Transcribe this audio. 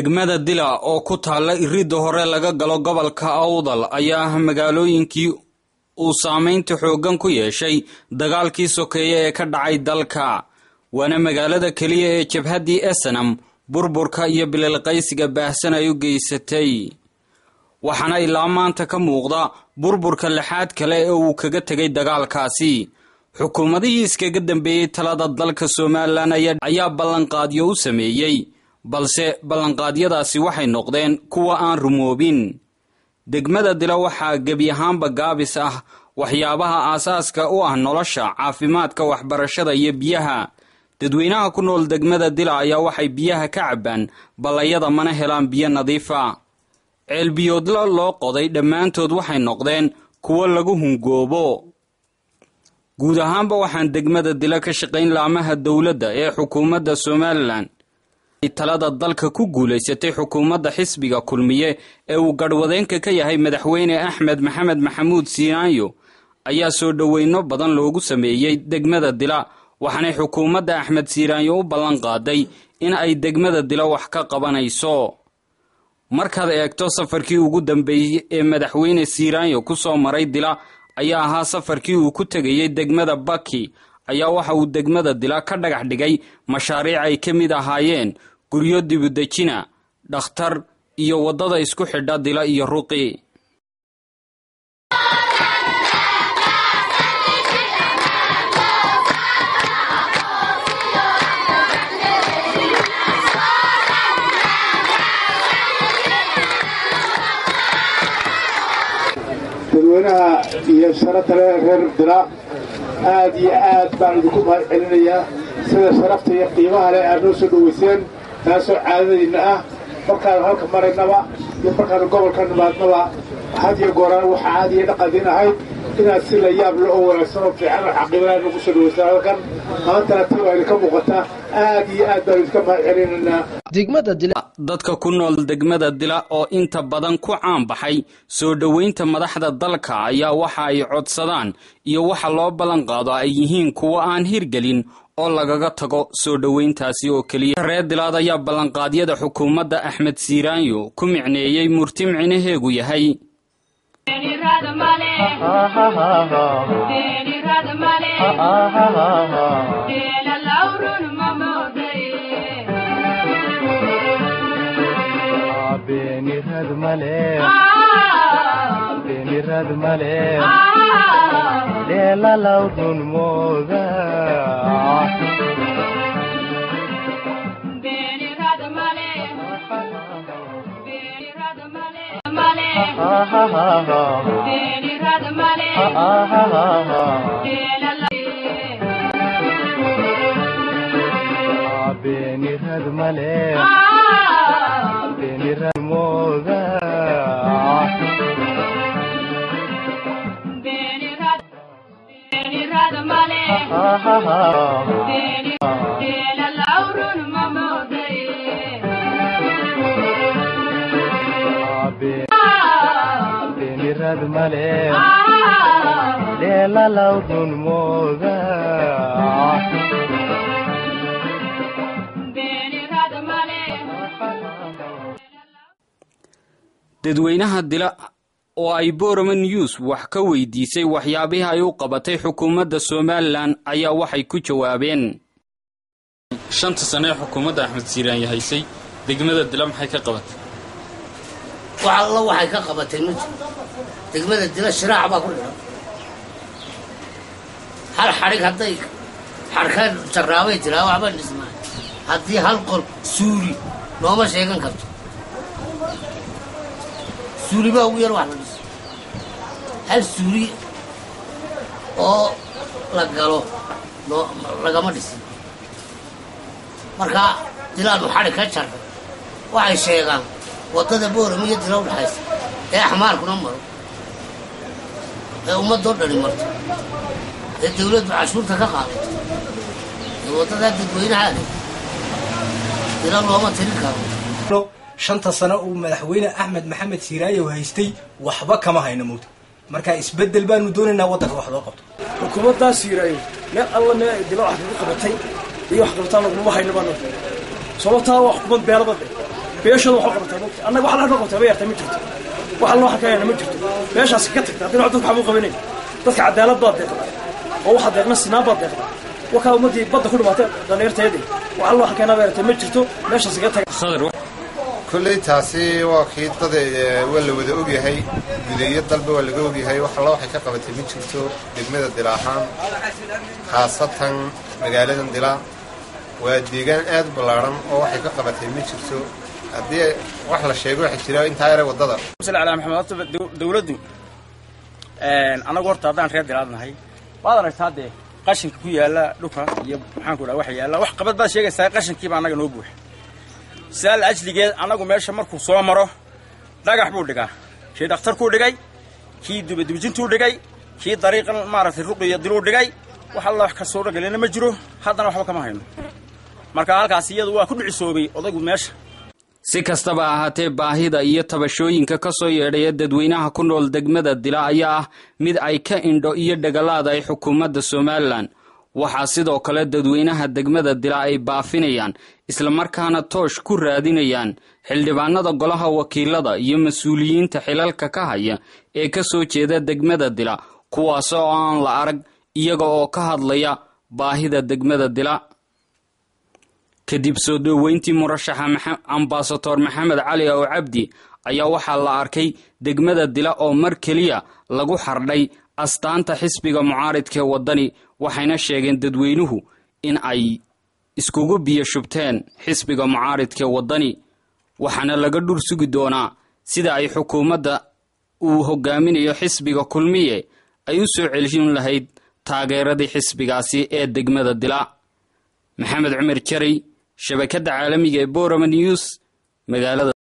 degmada dila oo ku taalla iridda hore laga galo gobolka awdal ayaa ah magaalooyinkii uu saameynta xooggan ku yeeshay dagaalkii sokeeye ee ka dhacay dalka waana magaalada keliya ee jabhaddii esenam burburka iyo bililqaysiga baahsan ay u geysatay waxaana ilaa maanta ka muuqda burburka lixaad kale ee uu kaga tegay dagaalkaasi xukuumadihii iskaga dambeeyey talada dalka somalilan ayaa ballanqaadyo u sameeyey balse ballanqaadyadaasi waxay noqdeen kuwa aan rumoobin degmada dila waxaa gebi ahaanba gaabis ah waxyaabaha aasaaska u ah nolosha caafimaadka waxbarashada iyo biyaha dadweynaha ku nool degmada dila ayaa waxay biyaha ka cabbaan ballayada mana helaan biyo nadiifa ceelbiyoodla loo qoday dhammaantood waxay noqdeen kuwo lagu hungoobo guud ahaanba waxaan degmada dila ka shaqayn laamaha dowladda ee xukuumadda somalilan talada dalka ku guulaysatay xukuumadda xisbiga kulmiye ee uu garhwadeenka ka yahay madaxweyne axmed maxamed maxamuud siinaanyo ayaa soo dhoweyno badan loogu sameeyey degmada dila waxaanay xukuumadda axmed siiraanyo u ballan qaaday in ay degmada dila wax ka qabanayso markaad eegto safarkii ugu dambeeyey ee madaxweyne siiraanyo ku soo maray dila ayaa ahaa safarkii uu ku tegayey degmada baki ayaa waxa uu degmada dila ka dhagax dhigay mashaariic ay ka mid ahaayeen guryo dibudejina dhakhtar iyo waddada isku xidha dila iyo ruqi dadweynaha iyo sharafta reer dila aad iyo aad baan idinku mahad celinayaa sida sharafta iyo qiimaha leh aad noo soo dhowayseen taasoo caadadiinna ah markaanu halka maraynaba iyo markaanu gobolka nimaadnaba had iyo gooraan waxa caadi iyo dhaqandiin ahayd inaad si la yaab le oo wanaagsan oo fiican oo xaqiiqlaha nagu soo dhawaysaan halkan maantana ti waa idinka muuqataa aad iyo aad baanu idinka mahad celinaynaa dadka ku nool degmada dila oo inta badan ku caan baxay soo dhoweynta madaxda dalka ayaa waxa ay codsadaan iyo waxa loo ballan qaado ay yihiin kuwo aan hirgelin oo lagaga tago soo dhoweyntaasi oo keliya reer dilaad ayaa ballanqaadyada xukuumadda axmed siiraanyo ku micneeyey murti micnaheegu yahay dadweynaha dila oo ay borama news wax ka weydiisay waxyaabihii ay u qabatay xukuumadda somalilan ayaa waxay ku jawaabeen shanta sane ee xukuumadda axmed siiraanya haysay degmada dila maxay ka qabatay wax alla waxay ka qabatay ma jiro degmada dila shiraac baa ku dhihan hal xadhig hadday xadhka jarraabay tiraa waxba dhismaa haddii hal qol suuli looma sheegan karto suuli baa ugu yar wax la dhiso hal suuli oo la galo lagama dhisin marka dilaanu xadhig ka jarray waxay sheegaan waddada boorama iyo dila udhaxaysa ee axmaarkuna maro ee ummadoo dhani marto ee dawladdu cashuurta ka qaadato ee waddadaa dadweynahaada dila looma tirin karo shanta sano uu madaxweyne axmed maxamed siiraayow haystay waxba kama hayno mugta marka isbeddel baanu doonaynaa waddanka wax loo qabto xukuumaddaa siiraayo meel alla meel ay dila wax kaga qabatay iyo wax qabataan laguma hayno baanu sababtaa waa xukuumad beelabade beeshooda waxu qabataa mogta annaga wax laga qabtaa ba yarta ma jirto wax loo xakaayana ma jirto beeshaas ka tagta haddii dadka waxbuu qabanay dadka cadaalad baad deeqda oo waxa deeqna sinaan baad deeqda wakaa ummaddii badda ku dhimaatay dhallinyarteedii wax loo xakaynaa ba yarta ma jirto meeshaas ka taga kolley taasi waa kii dad waa la wada ogyahay gudeeyo dalba waa laga ogyahay wax alla waxay ka qabatay ma jirto degmada dila ahaan khaasatan magaaladan dila waa deegaan aad u ballaadhan oo waxay ka qabatay ma jirto haddii wax la sheego waxa jira intaa yare waddada ala maxamed horta dawladdu annagu horta haddaan reer dilaad nahay waad aragtaa dee qashinka ku yaalla dhulka iyo maxaanku dhaha waxa yaalla wax qabad baad sheegaysaa qashinkiiba annaga noo buuxa sidaal ajligeed annagu meesha markuu soo maro dhagax buu dhigaa kii dhakhtarkuu dhigay kii dubadubjintuu dhigay kii dariiqan maaragtay ruqiya diluu dhigay wax alla wax kasoo dhagelina ma jiro haddana waxba kama hayno marka halkaas iyadu waa ku dhicisoobay odaygu meesha si kastaba ahaatee baahida iyo tabashooyinka ka soo yeedhaya dadweynaha ku nool degmada dila ayaa ah mid ay ka indho iyo dhagalaada ay xukuumadda somalilan waxaa sidoo kale dadweynaha degmada dila ay baafinayaan islamarkaana toosh ku raadinayaan xildhibaanada golaha wakiilada iyo mas-uuliyiinta xilalka ka haya ee ka soo jeeda degmada dila kuwaas oo aan la arag iyaga oo ka hadlaya baahida degmada dila kadib soo dhoweyntii murashaxa ambasador maxamed cali ow cabdi ayaa waxaa la arkay degmada dila oo mar keliya lagu xardhay astaanta xisbiga mucaaridkaee waddani waxayna sheegeen dadweynuhu in ay iskugu biyo shubteen xisbiga mucaaridkaee waddani waxaana laga dhur sugi doonaa sida ay xukuumadda uu hogaaminayo xisbiga kulmiye ay u soo celin lahayd taageeradii xisbigaasi ee degmada dila maxamed cumar jaray shabakadda caalamiga ee borama news magaalada